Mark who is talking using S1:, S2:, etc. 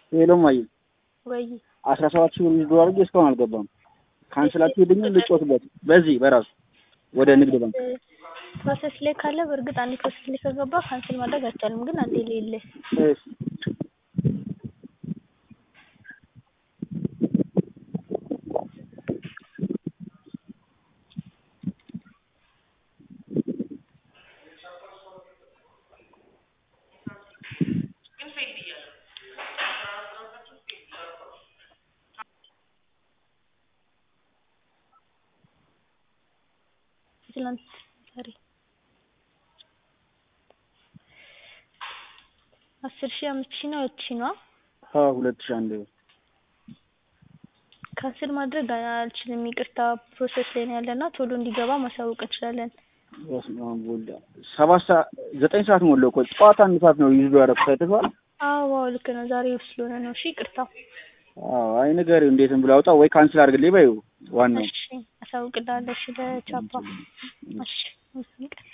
S1: ሄሎ ማየ
S2: ወይ
S1: አስራ ሰባት ሺህ ብር ዊዝድሮ አድርጌ እስካሁን አልገባም። ካንስል አትሄድኝም? ልጮትበት በዚህ በራሱ ወደ ንግድ ባንክ
S2: ፕሮሰስ ላይ ካለ በእርግጥ አንዴ ፕሮሰስ ላይ ከገባ ካንስል ማድረግ አይቻልም። ግን አንዴ ሌለ
S1: እሺ
S2: ትላንት ዛሬ አስር ሺህ አምስት ሺህ ነው ሁለት ሺህ ነው
S1: ሀ ሁለት ሺህ አንድ ብር
S2: ካንስል ማድረግ አልችልም። ይቅርታ ፕሮሰስ ላይ ነው ያለና ቶሎ እንዲገባ ማሳወቅ እንችላለን።
S1: በስመ አብ ወልድ ሰባት ሰዓት ዘጠኝ ሰዓት ሞላው እኮ ጠዋት አንድ ሰዓት ነው ዊዝድሮ ያደረኩት አይተሽዋል?
S2: አዎ አዎ ልክ ነው። ዛሬ ውስጥ ስለሆነ ነው። እሺ ይቅርታ።
S1: አዎ አይ ንገሪው እንዴትም ብላ አውጣ ወይ ካንስል አድርግልኝ በይው ዋናው
S2: እሺ አሳውቅልሃለሁ። እሺ ለቻፓ እሺ ይቀር